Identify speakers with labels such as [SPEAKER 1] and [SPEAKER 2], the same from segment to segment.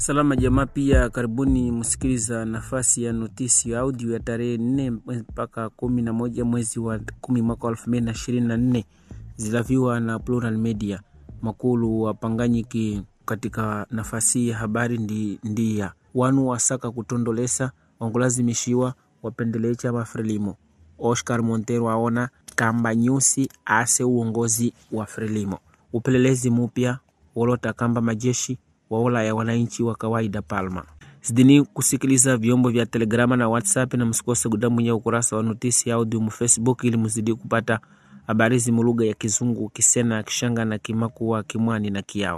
[SPEAKER 1] Salama jamaa, pia karibuni msikiliza nafasi ya notisi ya audio ya tarehe nne mpaka kumi na moja mwezi wa kumi mwaka elfu mbili na ishirini na nne zilaviwa na Plural Media. Makulu wapanganyiki katika nafasi ya habari ndi, ndiya wanu wasaka kutondolesa wangulazimishiwa wapendelee chama Frelimo. Oscar Montero aona kamba nyusi ase uongozi wa Frelimo. Upelelezi mupya wolota kamba majeshi waola ya wananchi wa kawaida Palma. Zidini kusikiliza vyombo vya Telegrama na WhatsApp na msikose kudambwinya ukurasa wa notisi ya audio mu Facebook ili mzidi kupata habari zi mulugha ya Kizungu, Kisena, Kishanga na Kimakuwa, Kimwani na Kiao.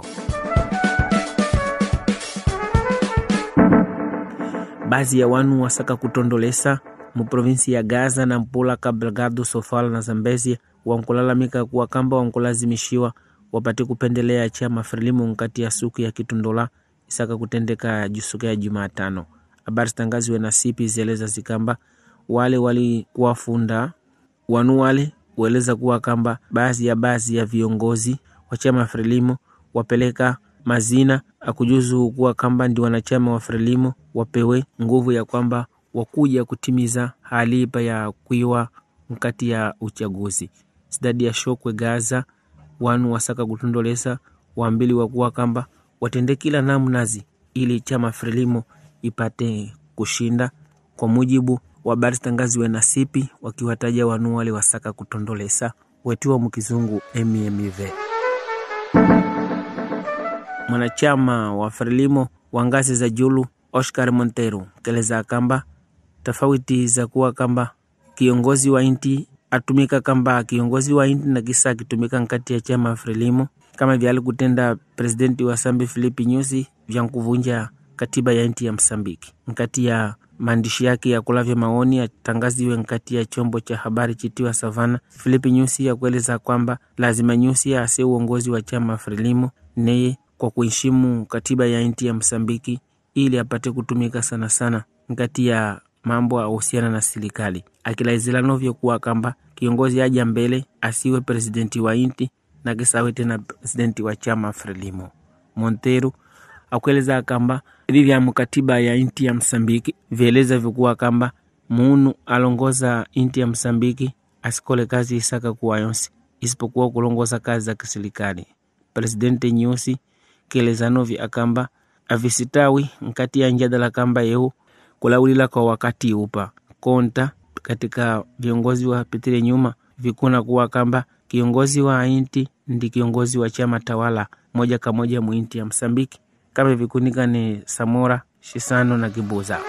[SPEAKER 1] Baadhi ya wanu wasaka kutondolesa mu provinsi ya Gaza na Mpula, Kabelgado, Sofala na Zambezi wankulalamika kuwa kamba wankulazimishiwa wapate kupendelea chama Frelimu nkati ya suku ya kitundola isaka kutendeka jusuku ya Jumatano. Habari zitangaziwe na sipi zieleza zikamba wale walikuwafunda wanu wale ueleza kuwa kamba baadhi ya baadhi ya viongozi wa chama Frelimo wapeleka mazina akujuzu kuwa kamba ndi wanachama wa Frelimo wapewe nguvu ya kwamba wakuja kutimiza halipa ya kuiwa mkati ya uchaguzi sidadi ya shokwe Gaza wanu wasaka kutondolesa wambili wakuwa kamba watende kila namnazi ili chama Frelimo ipate kushinda kwa mujibu wa habari zitangaziwe na sipi wakiwataja wanu wale wasaka kutondolesa wetiwa mukizungu MMV. Mwanachama wa Frelimo wa ngazi za julu Oscar Montero keleza kamba tofauti za kuwa kamba kiongozi wa inti atumika kamba kiongozi wa inti na kisa akitumika nkati ya chama Frelimo kama vyali kutenda presidenti wa Sambi Filipi Nyusi vya kuvunja katiba ya inti ya Msambiki nkati ya maandishi yake ya kulavya maoni atangaziwe nkati ya chombo cha habari chitiwa Savana. Filipi Nyusi ya kueleza kwamba lazima Nyusi ase uongozi wa chama Frelimo neye kwa kuheshimu katiba ya inti ya Msambiki ili apate kutumika sana sana nkati ya mambo ahusiana na serikali, akilaizila novyo kuwa kamba kiongozi aja mbele asiwe presidenti wa inti na kisawe tena presidenti wa chama Frelimo. Montero akueleza kamba hivi vya mkatiba ya inti ya Msambiki vieleza vikuwa kamba munu alongoza inti ya Msambiki asikole kazi isaka kuwa yonsi isipokuwa kulongoza kazi za kiserikali. Presidente Nyusi kieleza novi akamba avisitawi nkati ya njadala kamba yeu kulaulila kwa wakati upa konta katika viongozi wa pitile nyuma vikuna kuwa kamba kiongozi wa inti ndi kiongozi wa chama tawala moja kwa moja muinti ya Msambiki kama vikunika ni Samora Shisano na Kibuza.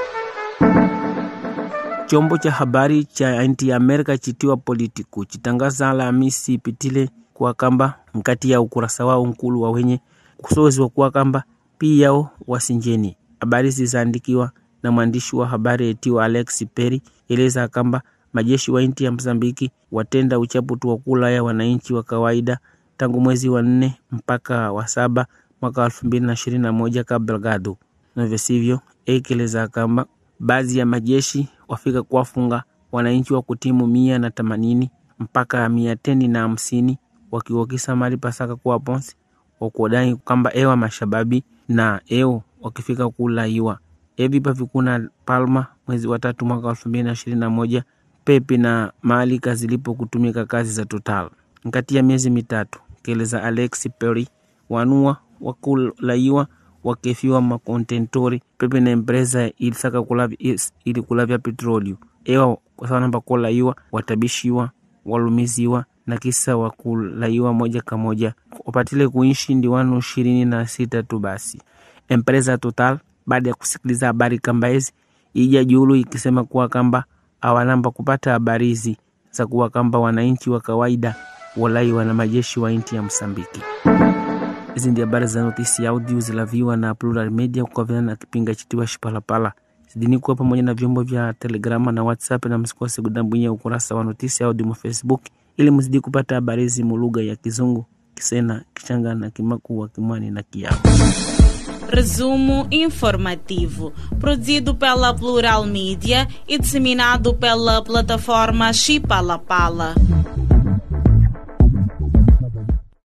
[SPEAKER 1] Chombo cha habari cha inti ya Amerika chitiwa Politiku chitangaza Alhamisi ipitile kuwa kamba mkati ya ukurasa wao nkulu wa wenye kusoziwa kuwa kamba piyao wasinjeni. Habari zizaandikiwa na mwandishi wa habari etiwa Alex Perry eleza kamba majeshi wa inti ya Msambiki watenda uchaputu wa kula ya wananchi wa kawaida tangu mwezi wa nne mpaka wa saba mwaka elfu mbili na ishirini na moja Kabelgado navyo sivyo, ekeleza kamba baadhi ya majeshi wafika kuwafunga wananchi wa kutimu mia na themanini mpaka mia teni na hamsini wakiwakisa mali pasaka kuwa ponsi wakuodai kwamba ewa mashababi na eo wakifika kulaiwa evi pavikuna Palma mwezi wa tatu mwaka elfu mbili na ishirini na moja pepi na maalika zilipo kutumika kazi za Total nkati ya miezi mitatu, keleza Alex Perry wanua wakulaiwa wakefiwa makontentori pepe na empresa ilisaka kulavya ili kulavya petrolio ewa kwasanamba kolaiwa watabishiwa walumiziwa na kisa wakulaiwa moja kwa moja wapatile kuishi ndi wanu ishirini na sita tu. Basi empresa Total baada ya kusikiliza habari kamba hizi ija julu ikisema kuwa kamba awanamba kupata habari hizi za kuwa kamba wananchi wa kawaida walaiwa na majeshi wa inti ya Msambiki. Hizi ndi habari za notisi ya audio zilaviwa na Plural Media kukaviana na kipinga chitiwa Shipalapala. Zidini kuwa pamoja na vyombo vya Telegrama na WhatsApp, na msikose kudambwinya ukurasa wa notisi ya audio mu Facebook ili mzidi kupata habari hizi mulugha ya Kizungu, Kisena, Kishanga na Kimakuwa, Kimwani na Kiao.
[SPEAKER 2] Resumo informativo, produzido pela Plural Mídia e disseminado pela plataforma Chipalapala.